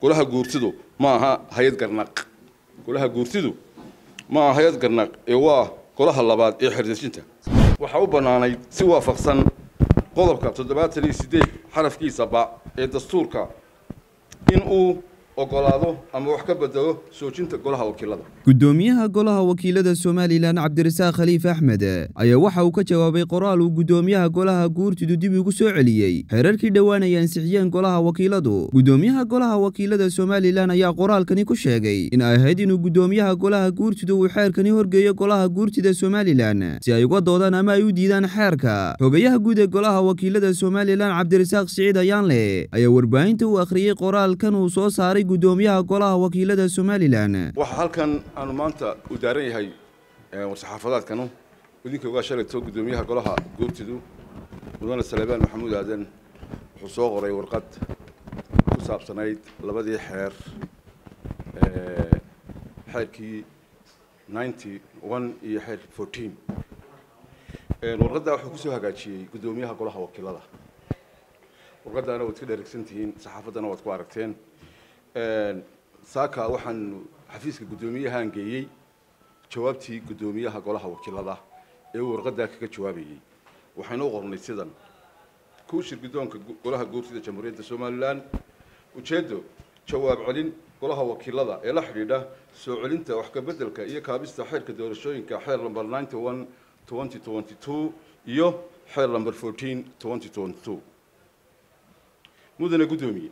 golaha guurtidu ma aha hay-ad garnaq golaha guurtidu ma aha hay-ad garnaq ee waa golaha labaad ee xerdejinta waxaa u bannaanayd si waafaqsan qodobka toddobaatan iyo siddeed xarafkiisa ba ee dastuurka in uu ogolaado ama wax ka bedelo soojinta golaha wakiilada gudoomiyaha golaha wakiilada somalilan cabdirasaaq khaliif axmed ayaa waxa uu ka jawaabay qoraal uu gudoomiyaha golaha guurtidu dib ugu soo celiyey xeerarkii dhowaan ay ansixiyeen golaha wakiiladu gudoomiyaha golaha wakiilada somalilan ayaa qoraalkani ku sheegay in ay ahayd inuu gudoomiyaha golaha guurtidu uu xeerkani horgeeyo golaha guurtida somalilan si ay uga doodaan ama ay u diidaan xeerka xogayaha guud ee golaha wakiilada somalilan cabdirasaaq siciid ayaanle ayaa warbaahinta u akhriyey qoraalkan uu soo saaray gudoomiyaha golaha wakiilada somalilan waxaa halkan aanu maanta u daaran yahay war-saxaafadaadkanu idinka ogaa shalayto gudoomiyaha golaha guurtidu mudane salebaan maxamuud aadan wuxuu soo qoray warqad ku saabsanayd labadii xeer xeerkii ninety one iyo xeerkii fourteen warqaddaa wuxuu kusoo hagaajiyey gudoomiyaha golaha wakiilada warqaddaana waad ka dheregsan tihiin saxaafaddana waad ku aragteen saaka waxaan xafiiska guddoomiyahaan geeyey jawaabtii guddoomiyaha golaha wakiilada ee uu warqaddaa kaga jawaabayey waxaynu u qornay sidan kuushir guddoonka golaha guurtida jamhuuriyadda somalilan ujeeddo jawaab celin golaha wakiilada ee la xidhiidha soo celinta wax kabeddelka iyo kaabista xeerka doorashooyinka xeer number ninety one twenty twenty two iyo xeer number fourteen twenty twenty two mudane guddoomiye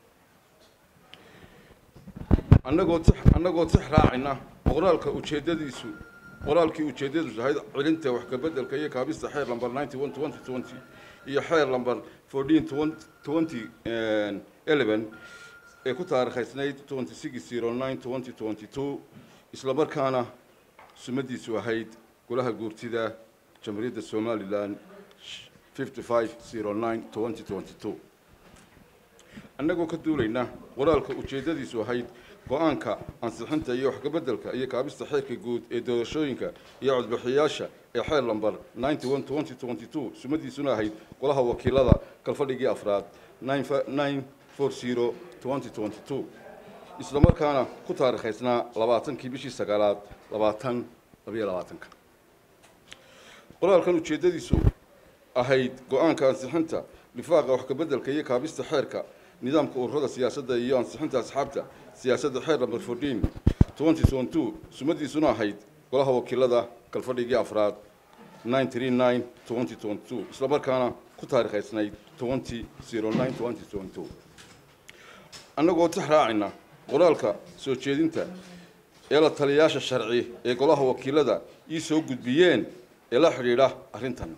annagoo tix annagoo tix raacayna qoraalka ujeeddadiisu qoraalkii ujeeddadiisu ahayd celinta wax kabeddelka iyo kaabista xeer number ninety one twenty twenty iyo xeer number fourteen twenty eleven ee ku taariikhaysnayd twenty six zero nine twenty twenty two isla markaana sumadiisu ahayd golaha guurtida jamhuuriyadda somalilan fifty five zero nine twenty twenty two annagoo ka duulayna qoraalka ujeeddadiisu ahayd go-aanka ansixinta iyo waxkabeddelka iyo kaabista xeerka guud ee doorashooyinka iyo codbixiyaasha ee xeer lamber ninety one twenty twenty two sumadiisuna ahayd golaha wakiilada kalfadhigii afraad nine four zero twenty twenty two isla markaana ku taariikhaysnaa labaatankii bishii sagaalaad labaatan labayo labaatanka qoraalkan ujeeddadiisu ahayd go-aanka ansixinta lifaaqa waxkabeddelka iyo kaabista xeerka nidaamka ururada siyaasadda iyo ansixinta asxaabta siyaasadda xeer number fourteen twenty twenty two sumadiisuna ahayd golaha wakiilada kalfadhigii afraad nine three nine twenty twenty two isla markaana ku taariikhaysnayd twenty zero nine twenty twenty two annagoo tix raacayna qoraalka soo jeedinta ee la taliyayaasha sharci ee golaha wakiilada ii soo gudbiyeen ee la xidhiidha arrintan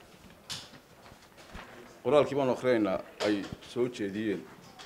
qoraalkii baanu akrinaynaa ay soo jeediyeen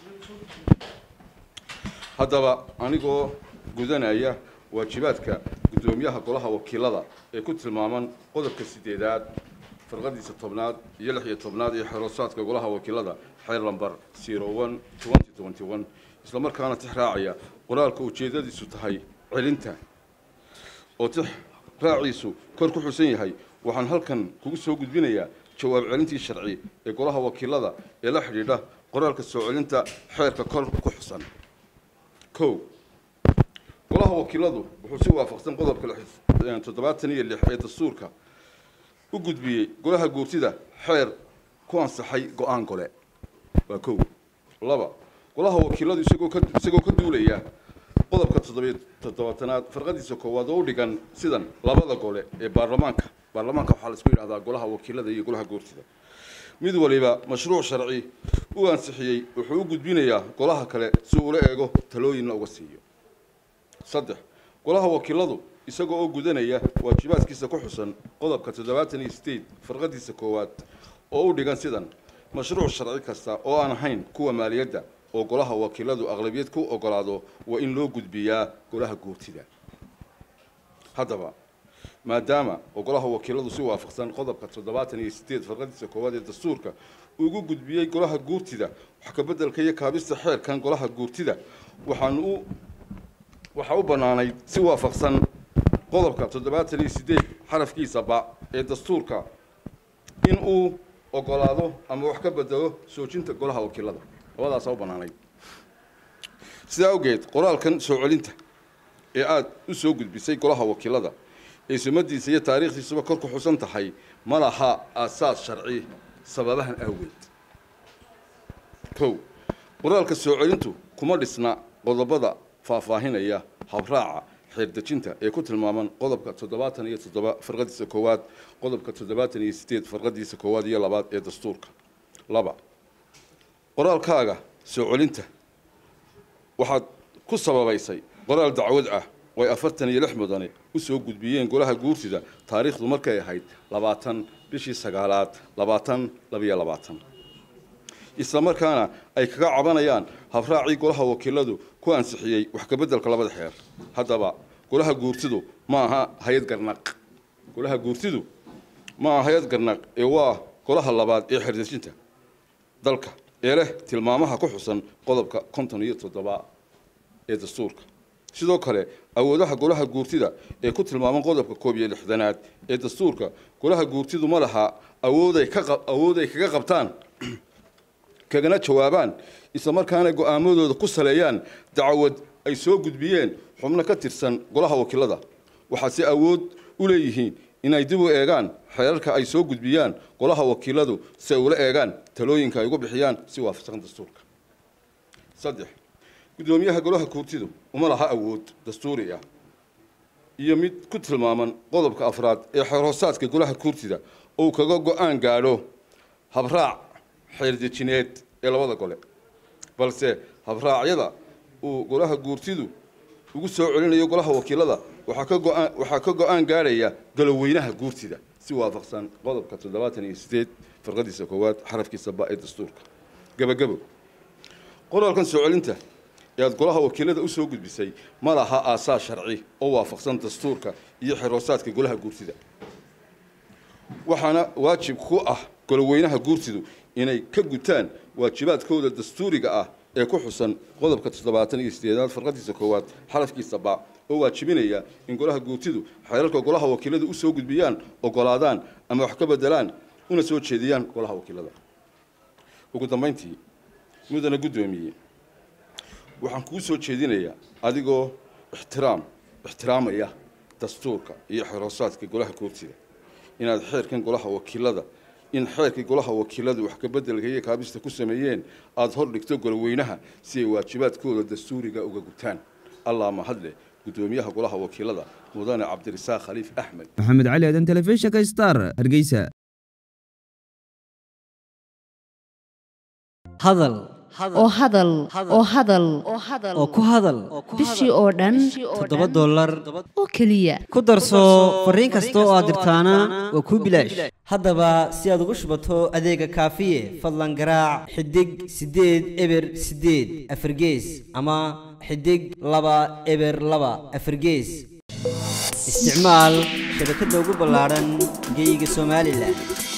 haddaba anigoo gudanaya waajibaadka guddoomiyaha golaha wakiilada ee ku tilmaaman qodobka sideedaad farqadiisa tobnaad iyo lix iyo tobnaad ee xeroosaadka golaha wakiilada xeer lamber zero one twenty twenty one isla markaana tix raacaya qoraalka ujeeddadiisu tahay celinta oo tix raaciisu kor ku xusan yahay waxaan halkan kugu soo gudbinayaa jawaab celintii sharci ee golaha wakiilada ee la xidhiidha qoraalka soo celinta xeerka kor ku xusan kow golaha wakiiladu wuxuu si waafaqsan qodobka toddobaatan iyo lix ee dastuurka u gudbiyey golaha guurtida xeer ku ansaxay go-aan gole waa kow laba golaha wakiiladu isagoo ka isagoo ka duulaya qodobka toddobiyo toddobaatanaad farqadiisa koowaad oo u dhigan sidan labada gole ee baarlamaanka baarlamaanka waxaa la isku yidhahdaa golaha wakiilada iyo golaha guurtida mid waliba mashruuc sharci u ansixiyey wuxuu u gudbinayaa golaha kale si uula eego talooyinna uga siiyo saddex golaha wakiiladu isagoo oo gudanaya waajibaadkiisa ku xusan qodobka toddobaatan iyo sideed farqadiisa koowaad oo u dhigan sidan mashruuc sharci kasta oo aan ahayn kuwa maaliyadda oo golaha wakiiladu aqlabiyad ku ogolaado waa in loo gudbiyaa golaha guurtida haddaba maadaama oo golaha wakiiladu si waafaqsan qodobka toddobaatan iyo sideed farqadiisa koowaad ee dastuurka ugu gudbiyey golaha guurtida wax kabeddelka iyo kaabista xeerkan golaha guurtida waxaan u waxaa u bannaanayd si waafaqsan qodobka toddobaatan iyo sideed xarafkiisa ba ee dastuurka in uu ogolaado ama wax ka bedelo soojinta golaha wakiilada labadaasaa u bannaanayd sidaa awgeed qoraalkan soo celinta ee aada u soo gudbisay golaha wakiilada ee sumadiisa iyo taariikhdiisuba kor ku xusan tahay ma laha aasaas sharci sababahan awgeed kow qoraalka soo celintu kuma dhisna qodobada faahfaahinaya habraaca xeerdejinta ee ku tilmaaman qodobka toddobaatan iyo toddoba farqadiisa koowaad qodobka toddobaatan iyo sideed farqadiisa koowaad iyo labaad ee dastuurka laba qoraalkaaga soo celinta waxaad ku sababaysay qoraal dacwad ah oo ay afartan iyo lix mudane u soo gudbiyeen golaha guurtida taariikhdu markay ahayd labaatan bishii sagaalaad labaatan labiyo labaatan isla markaana ay kaga cabanayaan habraacii golaha wakiiladu ku ansixiyey wax kabeddelka labada xeer haddaba golaha guurtidu ma aha hay-ad garnaq golaha guurtidu ma aha hay-ad garnaq ee waa golaha labaad ee xerdejinta dalka ee leh tilmaamaha ku xusan qodobka konton iyo toddoba ee dastuurka sidoo kale awoodaha golaha guurtida ee ku tilmaaman qodobka koob iyo lixdanaad ee dastuurka golaha guurtidu ma laha awooday ka awooday kaga qabtaan kagana jawaabaan isla markaana go-aamadooda ku saleeyaan dacwad ay soo gudbiyeen xubno ka tirsan golaha wakiilada waxaase awood u leeyihiin inay dib u eegaan xeerarka ay soo gudbiyaan golaha wakiiladu si ay ula eegaan talooyinka ay ugu bixiyaan si waafaqsan dastuurka saddex guddoomiyaha golaha guurtidu uma laha awood dastuuri ah iyo mid ku tilmaaman qodobka afraad ee xeerhoosaadka golaha guurtida uu kaga go-aan gaadho habraac xeerdejineed ee labada gole balse habraacyada uu golaha guurtidu ugu soo celinayo golaha wakiilada waxaa ka go-aan waxaa ka go-aan gaadhaya galoweynaha guurtida si waafaqsan qodobka toddobaatan iyo sideed farqadiisa koowaad xarafkiisa ba ee dastuurka gebagabo qoraalkan soo celinta ee aada golaha wakiilada usoo gudbisay ma laha aasaas sharci oo waafaqsan dastuurka iyo xeroosaadka golaha guurtida waxaana waajib ku ah goloweynaha guurtidu inay ka gutaan waajibaadkooda dastuuriga ah ee ku xusan qodobka toddobaatan iyo sideedaad farqadiisa koowaad xarafkiisa ba oo waajibinaya in golaha guurtidu xeerarka golaha wakiilada usoo gudbiyaan ogolaadaan ama wax ka bedelaan una soo jeediyaan golaha wakiilada ugu dambayntii mudana guddoomiye waxaan kuu soo jeedinayaa adigoo ixtiraam ixtiraamaya dastuurka iyo xeroosaadka golaha guurtida inaad xeerkan golaha wakiilada in xeerkii golaha wakiiladu wax kabeddelka iyo kaabista ku sameeyeen aada hor dhigto goloweynaha si ay waajibaadkooda dastuuriga uga gutaan allah mahadleh guddoomiyaha golaha wakiilada mudane cabdirasaaq khaliif axmed maxamed cali aadan telefishinka star hargeysa hadal oo hadal oo hadal oo ku hadal bishii oo dhan toddoba dollar oo keliya ku darso fariin kasta oo aad dirtaana waa kuu bilaash haddaba si aad ugu shubato adeega kaafiye fadlan garaac xidig siddeed eber siddeed afargees ama xidig laba eber laba afargees isticmaal shabakadda ugu ballaadhan geyga somalilan